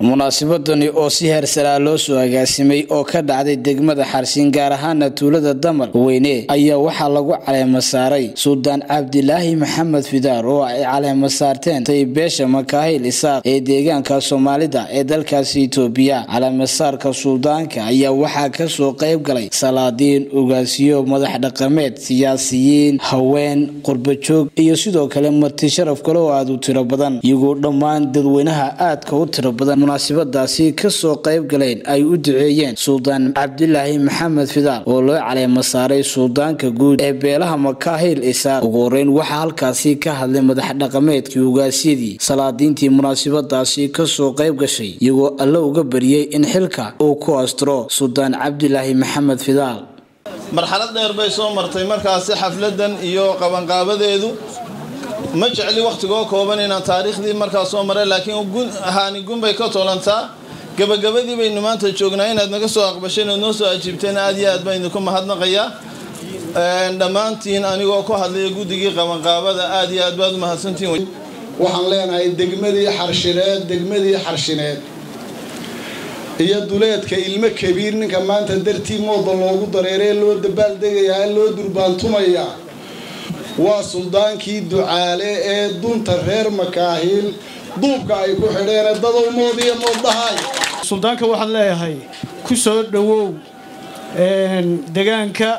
munaasabadani oo si heersaraa loo soo agaasimay oo ka dhacday degmada xarsiin gaar ahaana tuulada damal weyne ayaa waxaa lagu caleema saaray suldaan cabdilaahi maxamed fidaar oo ay caleema saarteen taybeesha makaahil isaaq ee deegaanka soomaalida ee dalkaasi itoobiya caleemasaarka suldaanka ayaa waxaa kasoo qayb galay salaadiin ugaasiyo madax dhaqameed siyaasiyiin haween qurbajoog iyo sidoo kale marti sharaf kale oo aada u tiro badan iyagoo dhammaan dadweynaha aadka u tiro badan munaasabadaasi kasoo qayb galeen ay u duceeyeen suldaan cabdilaahi maxamed fidaar oo loo caleema saaray suldaanka guud ee beelaha makaahil isaaq ugu horeyn waxaa halkaasi ka hadlay madax dhaqameedkii ugaasyadii salaadiintii munaasabadaasi kasoo qayb gashay iyagoo alle uga bariyey in xilka uu ku astro suldaan cabdilaahi maxamed fidaar marxalad dheer bay soo martay markaasi xafladan iyo qabanqaabadeedu ma jecli wakhtigoo kooban inaan taariikhdii markaa soo maray laakiin ahaani gunbay ka tolantaa gabagabadii baynu maanta joognaa inaad naga soo aqbasheen ood noo soo ajiibteen aad iyo aad baan idinku mahadnaqayaa dhammaantiin anigoo ku hadlaya guddigii qabanqaabada aad iyo aad baad u mahadsantihiin waxaan leenahay degmadii xarshineed degmadii xarshineed iyo duleedka ilmo kabiir ninka maanta dartii mooda loogu dareeree loo dabaaldegayaa loo durbaantumayaa waa suldaankii ducaale ee dunta reer makaahiil duubka ay ku xidheene dadow moodiyo mooddhahay suldaanka waxaan leeyahay ku soo dhowow degaanka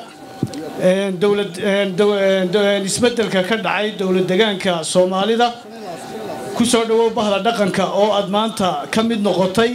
isbedelka ka dhacay dowlad degaanka soomaalida ku soo dhowow bahda dhaqanka oo aad maanta ka mid noqotay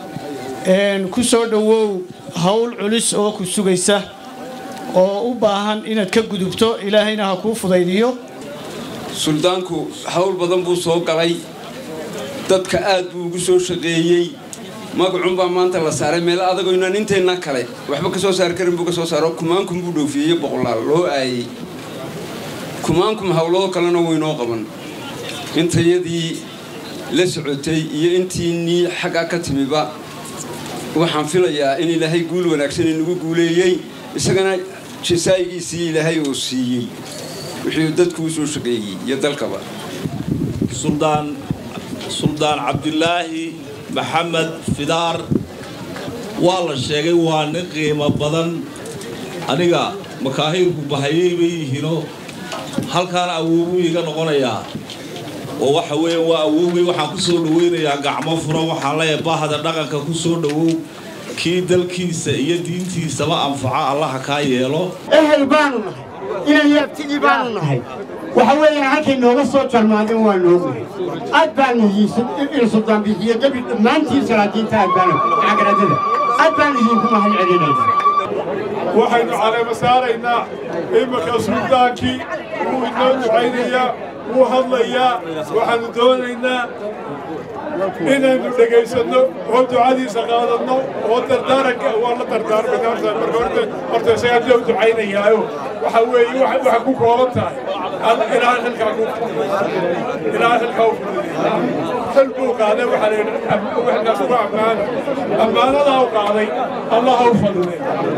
ku soo dhowow howl culis oo ku sugaysa oo u baahan inaad ka gudubto ilaahayna ha kuu fudaydiyo suldaanku hawl badan buu soo galay dadka aad buu ugu soo shaqeeyey magacunbaa maanta la saaray meel adagoo inaan inteenna kale waxba ka soo saari karin buu ka soo saaro kumaankum buu dhoofiyey boqolaal loo aayey kumaankum hawlado kalena waynoo qaban intayadii la socotay iyo intiinii xagga ka timiba waxaan filayaa in ilaahay guul wanaagsan inagu guuleeyey isagana jasaa'igiisii ilaahay uu siiyey wixii dadku u soo shaqeeyey iyo dalkaba suldaan suldaan cabdilaahi maxamed fidaar waa la sheegay waa nin qiimo badan aniga makaahiilku bahayay bay yihiinoo halkaana awoobuu iga noqonayaa oo waxa weeye waa awoogay waxaan ku soo dhawaynayaa gacmo furan waxaan leeyahay bahda dhaqanka ku soo dhowow kii dalkiisa iyo diintiisaba anfaca allaha kaa yeelo ehel baanu nahay inan yaabtigii baanu nahay waxa weeyaan halkay nooga soo jarmaadeen waa noogahay aad baanu in suldaan bixiyo gebi dhammaantiin salaadiinta aad baanu cagaradada aad baanu idinku mahad celinayna waxaynu caleema saaraynaa iminka suldaankii wuu inoo ducaynayaa wuu hadlayaa waxaannu doonaynaa inaynu dhegaysanno oo ducadiisa qaadanno oo dardaaranka waa la dardaarmayna horta isagaa loo ducaynayaayo waxa weeye waxay ku kooban tahay ilaa xilkaa ku ilaa xilkaa u fududeeya xil buu qaaday waxaa la yidhi waxkaas uga ammaana ammaanadaa u qaaday allah ha u fadilay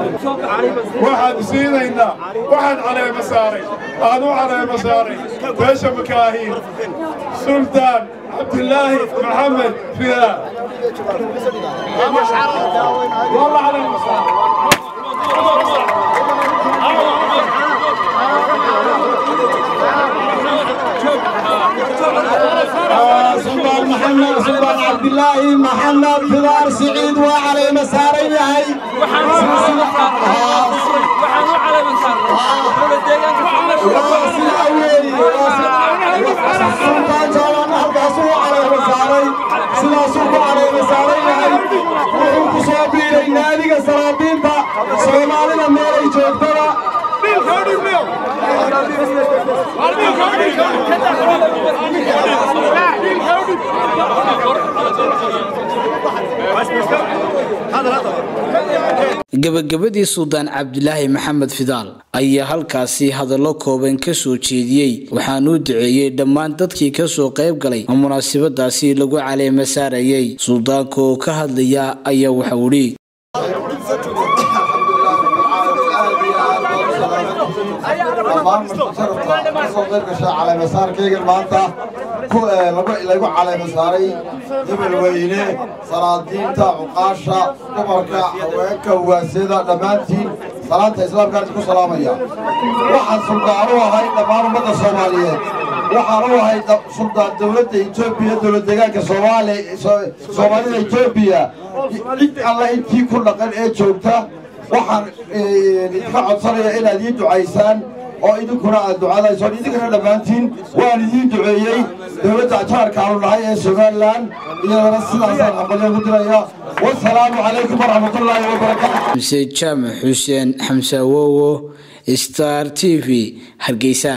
waxaan siinaynaa waxaan caleema saaray aan u caleema saaray beesha makaahiil suldaan cabdilaahi maxamed fidaa والله على سلطان محمد سلطان عبد الله محمد فدار سعيد وعلي مساري هاي سلطان جوان هلكاسو علي مساري sidaasuu ku caleemasaaran yahay wuxuu ku soo biiray naadiga salaadiinta soomaalida meelay joogtada gabagabadii suldaan cabdilaahi maxamed fidaal ayaa halkaasi hadallo kooban ka soo jeediyey waxaanuu duceeyey dhammaan dadkii kasoo qayb galay oo munaasabadaasi lagu caleema saarayay suldaanka oo ka hadlaya ayaa waxau idhi dhammaan dhammaan masharafta kasoo qayb gashay caleemasaarkaygan maanta lagu caleemasaaray hebelweyne salaadiinta cuqaasha dumarka haweenka ugaasyada dhammaantiin salaanta islaamkaan ku salaamaya waxaan suldaan u ahay dhammaan ummadda soomaaliyeed waxaan u ahay suldaan dowladda etoobiya dowlad deegaanka soomaalida etoobiya cid alla intii ku dhaqan ee joogta waxaan idinka codsanaya inaad ii ducaysaan oo idinkuna aad ducadaysoon idinkana dhammaantiin waan idiin duceeyey dowladda jaarka aanu nahay ee somalilan iyadana sidaasaan hambalyo ugu diraya wasalaamu calaykum waraxmatullaahi wabarakaatu xamse jaamac xuseen xamse awowo star t v hargeysa